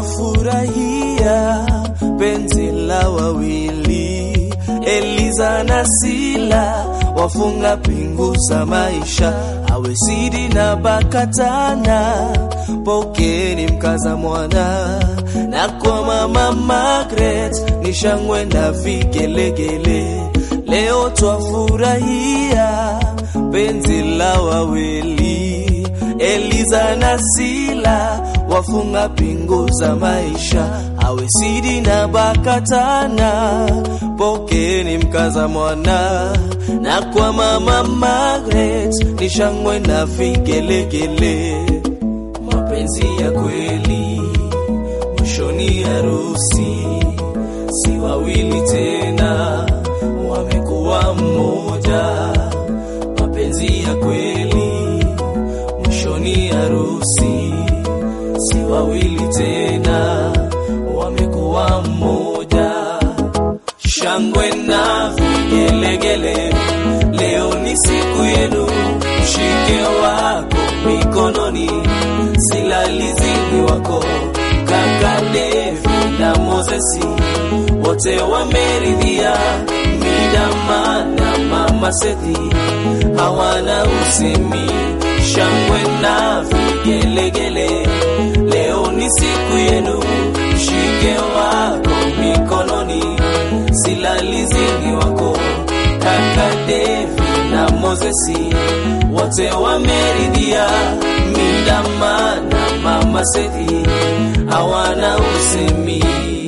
twafurahia penzi la wawili, Eliza na Sila wafunga pingu za maisha, awe Sidi na Bakatana, pokeni mkaza mwana, na kwa mama Margaret ni shangwe na vigelegele. Leo twafurahia penzi la wawili, Eliza na Sila wafunga pingu za maisha, awe Sidi na Bakatana, pokeni mkaza mwana, na kwa mama Margaret ni shangwe na vigelegele. Mapenzi ya kweli mwishoni harusi, si wawili tena, wamekuwa mmoja. Mapenzi ya kweli mwishoni harusi, si wawili tena, wamekuwa mmoja. Shangwe na vigelegele, leo ni siku yenu, mshike wako mikononi, silalizini wako kaka Devi na Mozesi, wote wameridhia. Midama na mama Sethi hawana usemi, shangwe na vigelegele, leo ni siku yenu, mshike wako mikononi, silalizini wako kaka Devi na Mozesi, wote wameridhia. Midama na mama Sethi hawana usemi.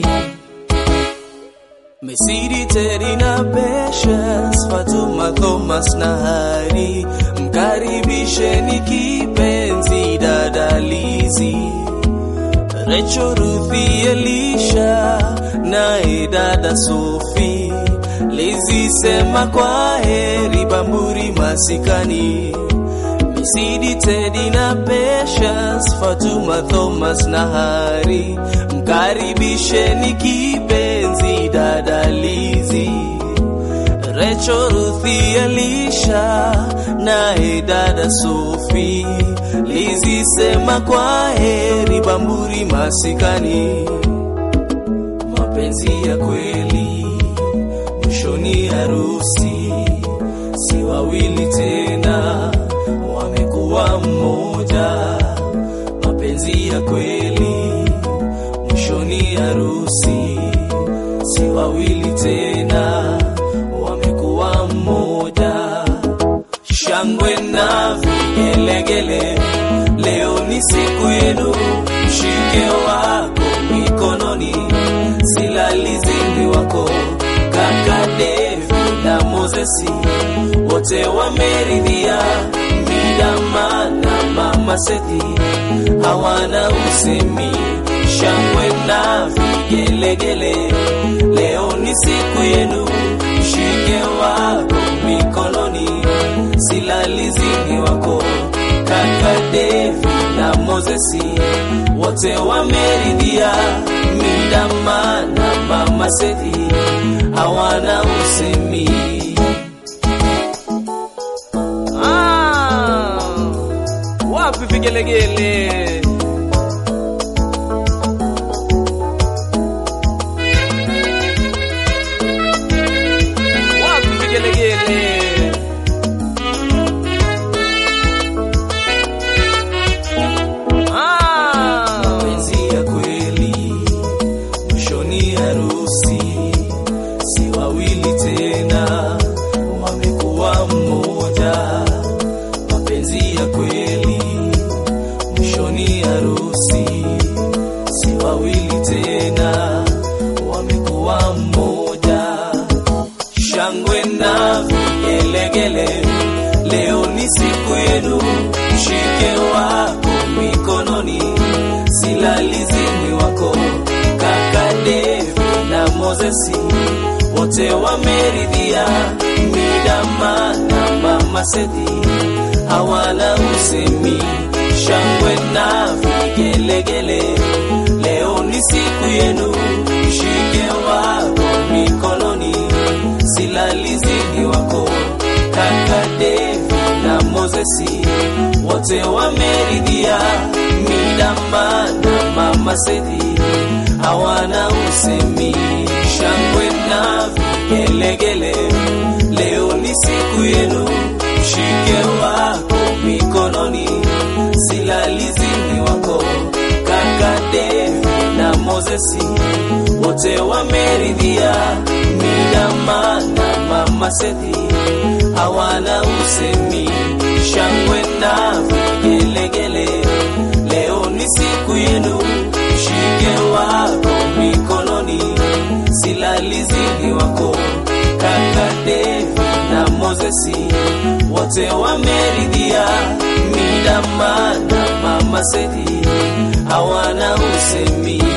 Mesidi Teddy na Patience, Fatuma Thomas na Hari, mkaribisheni kipenzi dada Lizi, Recho Ruthi Elisha naye dada Sofi, Lizi sema kwa heri Bamburi masikani Misidi Teddy na Patience, Fatuma Thomas na Hari, mkaribisheni kipenzi dada Lizi, Recho Ruthi Elisha naye dada Sofi, Lizi sema kwa heri Bamburi masikani. Mapenzi ya kweli mwishoni harusi, si wawili tena wamekuwa mmoja. Mapenzi ya kweli mwishoni harusi, si wawili tena, wamekuwa mmoja. Shangwe na vigelegele, leo ni siku yenu, mshike wako mikononi, silalizini wako kaka Devi na Mozesi, wote wameridhia. Midama na mama Sethi hawana usemi, shangwe na vigelegele, leo ni siku yenu, mshike wako mikononi, silalizini wako kaka Devi na Mozesi, wote wameridhia. Midama na mama Sethi hawana usemi. Ah, wapi vigelegele? Wapi vigelegele? Ah, mapenzi ya kweli mwishoni harusi, si wawili tena, wamekuwa mmoja. Mapenzi ya kweli mwishoni harusi, si wawili tena, wamekuwa mmoja. Shangwe na vigelegele, leo ni siku yenu, mshike wako mikononi, silalizini wako kaka Devi na Mozesi, wote wameridhia. Midama na mama Sethi hawana usemi, shangwe na vigelegele, leo ni siku yenu, mshike wako mikononi, silalizini wako kaka Devi na Mozesi, wote wameridhia. Mida Midama na Mama Sethi hawana usemi, shangwe na vigelegele. Leo ni siku yenu, mshike wako mikononi, silalizini wako kaka Devi na Mozesi wote wameridhia. Midama na Mama Sethi hawana usemi, shangwe na vigelegele. Leo ni siku yenu, mshike wako mikononi, silalizini wako kaka Devi na Mozesi wote wameridhia. Midama na Mama Sethi hawana usemi